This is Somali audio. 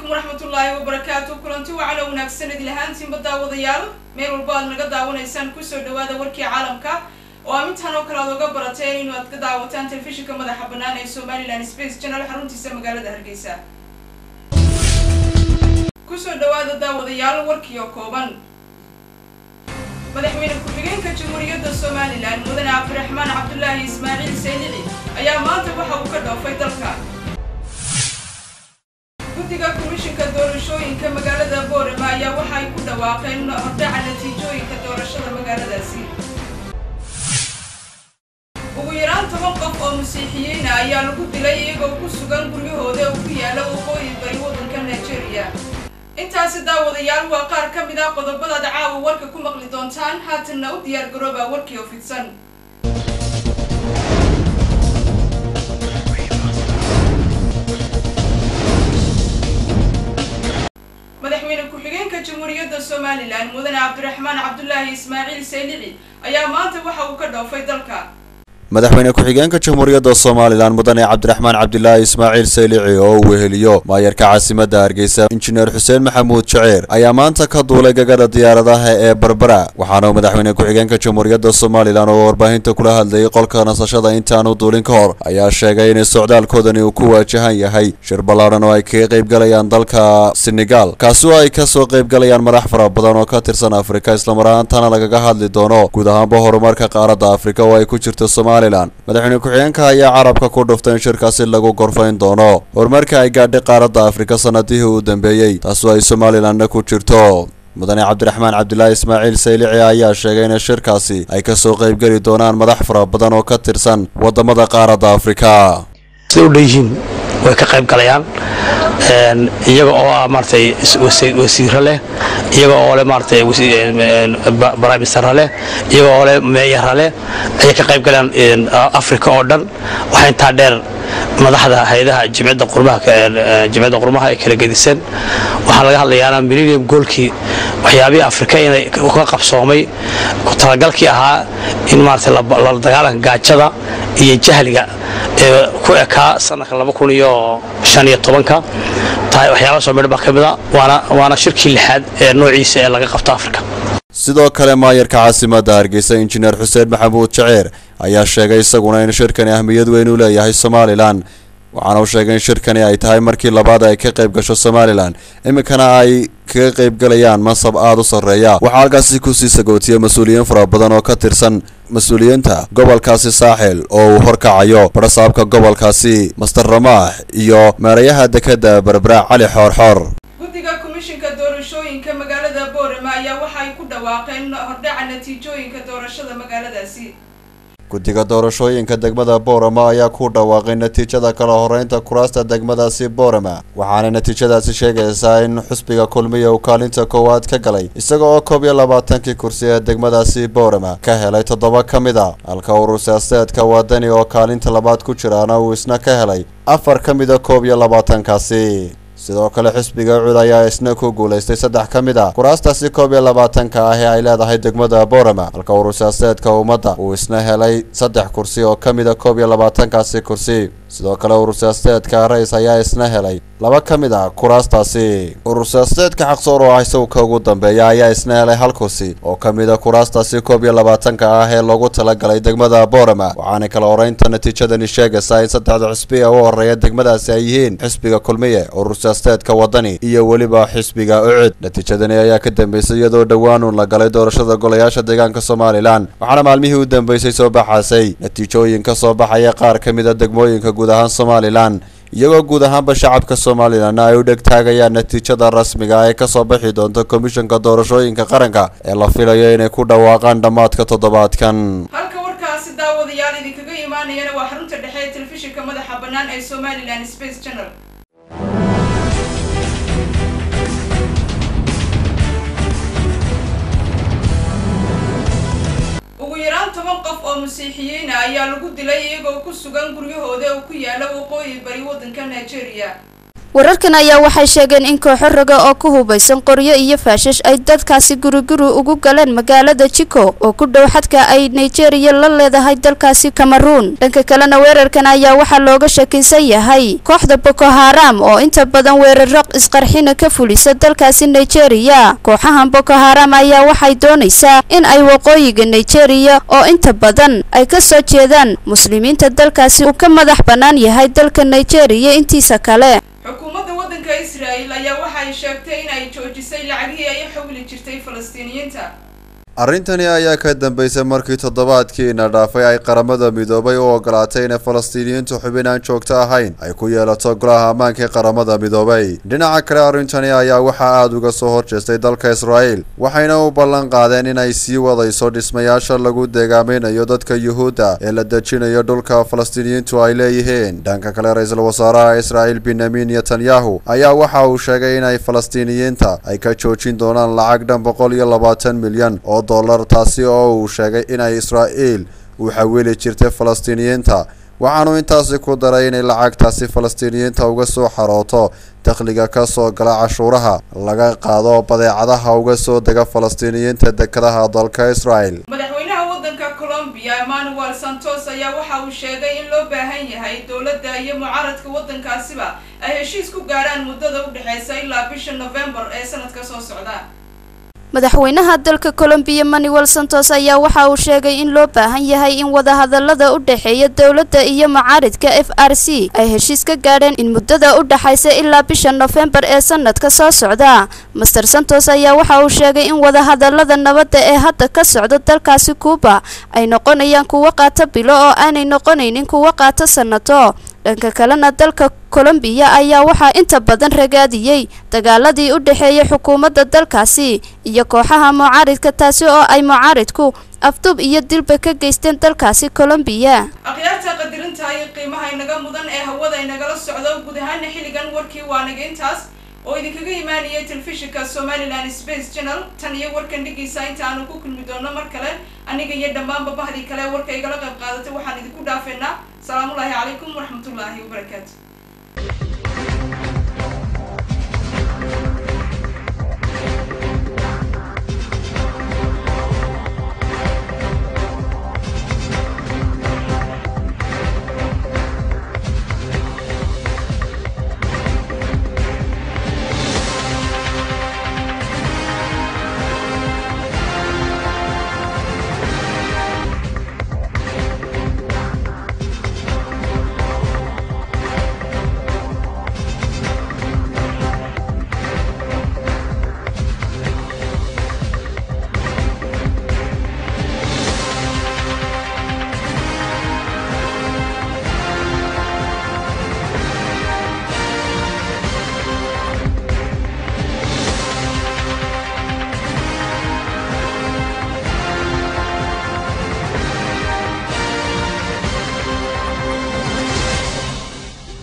calaykum waraxmatullaahi wabarakaatu kulanti wacana wanaagsan idin ahaantiinba daawadayaal meel walba aad naga daawanaysaan kusoo dhawaada warkii caalamka oo aa mintaan oo kale aad oga barateen inu aad ka daawataan telefishinka madaxa bannaan ee somalilan space channel xaruntiisa magaalada hargeysa kusoo dhawaada daawadayaal warkii oo kooban madaxweyne ku-xigeenka jamhuuriyadda somalilan mudane cabdiraxmaan cabdulaahi ismaaciil saynici ayaa maanta waxa uu ka dhoofay dalka guddiga komishinka doorashooyinka magaalada boorama ayaa waxa ay ku dhawaaqeen hordhaca natiijooyinka doorashada magaaladaasi ugu yaraan toban qof oo masiixiyiina ayaa lagu dilay iyagoo ku sugan guryahooda oo ku yaala waqooyi bari waddanka nigeria intaasi daawadayaal waa qaar ka mid ah qodobadaad caawa warka ku maqli doontaan haatanna u diyaar garooba warkii oo fidsan madaxweyne ku-xigeenka jamhuuriyadda somalilan mudane cabdiraxmaan cabdulaahi ismaaciil saynici ayaa maanta waxa uu ka dhoofay dalka madaxweyne ku-xigeenka jamhuuriyadda somalilan mudane cabdiraxmaan cabdilaahi ismaaciil saylici oo uu weheliyo maayarka caasimadda hargeysa injineer xuseen maxamuud jaceer ayaa maanta ka duulay gagada diyaaradaha ee berbera waxaana uu madaxweyne ku-xigeenka jamhuuriyadda somalilan oo warbaahinta kula hadlayay qolka nasashada intaanu duulin ka hor ayaa sheegay in socdaalkoodani uu ku waajahan yahay shir ballaadhan oo ay kaga qaybgalayaan dalka senegal kaasi oo ay kasoo qaybgalayaan madax fara badan oo ka tirsan afrika islamaraantana lagaga hadli doono guud ahaanba horumarka qaaradda afrika oo ay ku jirto somalilan madaxweyne ku-xigeenka ayaa carabka ku dhuftay in shirkaasi lagu gorfayn doono horumarka ay gaadhay qaaradda afrika sanadihii uu dambeeyey taasoo ay somalilanna ku jirto mudane cabdiraxmaan cabdilaahi ismaaciil saylici ayaa sheegay in shirkaasi ay kasoo qaybgeli doonaan madax fara badan oo ka tirsan wadamada qaaradda afrika siday u dhanyihiin way ka qayb galayaan iyaga oo ah maaratay wasiiro leh iyaga oo leh maaratay briministera leh iyaga oo leh meeyara leh ayay ka qayb galayaan africa oo dhan waxaa intaa dheer madaxda hay-adaha jimciyadda qurmaha jimciyadda qurmaha ee kala gedisan waxaa laga hadlayaana millennium goolkii waxyaabihii afrika inay ka qabsoomay ku talagalkii ahaa in maaratay la dagaalanka gaajada iyo jahliga ee ku ekaa sanadka laba kun iyo shan iyo tobanka tahay waxyaaba soo midhan baa ka mid a waana waana shirkii lixaad ee noociisa ee laga qabto afrika sidoo kale maayarka caasimadda hargeysa injineer xuseen maxamuud jaceer ayaa sheegay isaguna in shirkani ahmiyad weyn u leeyahay somalilan waxaana uu sheegay in shirkani ay tahay markii labaad ay ka qayb gasho somalilan iminkana ay kaga qaybgalayaan mansab aada u sarreeya waxaa halkaasi kusii sagootiyey mas-uuliyiin fara badan oo ka tirsan mas-uuliyiinta gobolkaasi saaxil oo uu horkacayo barasaabka gobolkaasi master ramaax iyo meerayaha dekadda berbera cali xoorxoor guddiga komishinka doorashooyinka magaalada boorama ayaa waxa ay ku dhawaaqeen hordhaca natiijooyinka doorashada magaaladaasi guddiga doorashooyinka degmada boorama ayaa ku dhawaaqay natiijada kala horeynta kuraasta degmadaasi boorama waxaana natiijadaasi sheegaysaa in xusbiga kulmiya uu kaalinta koowaad ka galay isaga oo koob iyo labaatankii kursi ee degmadaasi boorama ka helay toddoba ka mid a halka urur siyaasadeedka wadani oo kaalinta labaad ku jiraana uu isna ka helay afar ka mida koob iyo labaatankaasi sidoo kale xisbiga cud ayaa isna ku guulaystay saddex ka mid a kuraastaasi koob iyo labaatanka ah ee ay leedahay degmada boorama halka urur siyaasadeedka ummadda uu isna helay saddex kursi oo ka mid a koob iyo labaatankaasi kursi sidoo kale urur siyaasadeedka rais ayaa isna helay laba ka mid a kuraastaasi urur siyaasadeedka xaqsoor oo ah isawka ugu dambeeya ayaa isna helay hal kursi oo ka mid a kuraastaasi koob iyo labaatanka ah ee loogu talagalay degmada boorama waxaana kala horeynta natiijadani sheegaysaa in saddexda xisbi ee u horeeya degmadaasi ay yihiin xisbiga kulmiye urur siyaasadeedka wadani iyo weliba xisbiga ucid natiijadani ayaa ka dambeysay iyadoo dhowaanuun la galay doorashada golayaasha deegaanka somalilan waxaana maalmihii u dambeysay soo baxaasay natiijooyin ka soo baxaya qaar ka mid a degmooyinka guud ahaan somalilan iyagoo guud ahaanba shacabka somalilanna ay u dheg taagayaan natiijada rasmiga ee kasoo bixi doonta komishanka doorashooyinka qaranka ee la filayo inay ku dhawaaqaan dhammaadka toddobaadkan halka warkaasi daawadayaal idinkaga imaanayana waa xarunta dhexe ee telefishinka madaxa bannaan ee somalilan space channel ugu yaraan toban qof oo masiixiyiina ayaa lagu dilay iyagoo ku sugan guryahooda oo ku yaala waqooyi bari waddanka nigeria wararkan ayaa waxay sheegeen in kooxo raga oo ku hubaysan qoryo iyo faashash ay dadkaasi guriguri ugu galeen magaalada jiko oo ku dhow xadka ay nigeria la leedahay dalkaasi cameruun dhanka kalena weerarkan ayaa waxaa looga shakisan yahay kooxda boko haram oo inta badan weeraro isqarxina ka fulisa dalkaasi nigeria kooxahan boko haram ayaa waxay doonaysaa in ay waqooyiga nigeria oo inta badan ay ka soo jeedaan muslimiinta dalkaasi uu ka madax bannaan yahay dalka nigeria intiisa kale xukuumadda waddanka israa'el ayaa waxay sheegtay in ay joojisay lacagihii ay xawli jirtay falastiiniyiinta arrintani ayaa ka dambeysay markii toddobaadkiina dhaafay ay qaramada midoobay u ogolaatay inay falastiiniyiintu xubin aan joogto ahayn ay ku yeelato golaha ammaanka ee qaramada midoobay dhinaca kale arrintani ayaa waxaa aada uga soo horjeestay dalka israa'el waxayna u ballan qaadeen inay sii wadayso dhismayaasha lagu deegaamaynayo dadka yuhuudda ee la dejinayo dhulka falastiiniyiintu ay leeyihiin dhanka kale ra-iisul wasaaraha israa'el benyamin netanyahu ayaa waxa uu sheegay inay falastiiniyiinta ay ka joojin doonaan lacag dhan boqol iyo labaatan milyan oo dollar taasi oo uu sheegay inay israa'iil uu xawili jirtay falastiiniyiinta waxaanu intaasi ku daray inay lacagtaasi falastiiniyiinta uga soo xarooto dakhliga ka soo gala cashuuraha laga qaado badeecadaha uga soo dega falastiiniyiinta dekadaha dalka israa'el madaxweynaha waddanka colombiya emmanuel santos ayaa waxa uu sheegay in loo baahan yahay dowladda iyo mucaaradka waddankaasiba ay heshiis ku gaarhaan muddada u dhexeysa ilaa bisha novembar ee sanadka soo socda madaxweynaha dalka colombiya manuel santos ayaa waxa uu sheegay in loo baahan yahay in wadahadalada u dhexeeya dowladda iyo mucaaridka f r c ay heshiis ka gaadheen in muddada u dhexaysa ilaa bisha nofembar ee sanadka soo socda master santos ayaa waxa uu sheegay in wadahadalada nabadda ee hadda ka socda dalkaasi kuuba ay noqonayaan kuwo qaata bilo oo aanay noqonaynin kuwo qaata sannato dhanka kalena dalka colombiya ayaa waxaa inta badan ragaadiyey dagaaladii u dhexeeyay xukuumadda dalkaasi iyo kooxaha mucaaridka taasi oo ay mucaaridku afdub iyo dilba ka geysteen dalkaasi colombiya akhyaarta qadirinta iyo qiimaha inaga mudan ee hawada inagala socdo guud ahaana xilligan warkii waa naga intaas oo idinkaga imaanayay telefishinka somalilan space channel tan iyo warkan dhigiisa inta aanu ku kulmi doono mar kale aniga iyo dhammaanba bahdii kale warka igala qayb qaadatay waxaan idinku dhaafeynaa salaamullaahi calaykum waraxmatullaahi wabarakaatu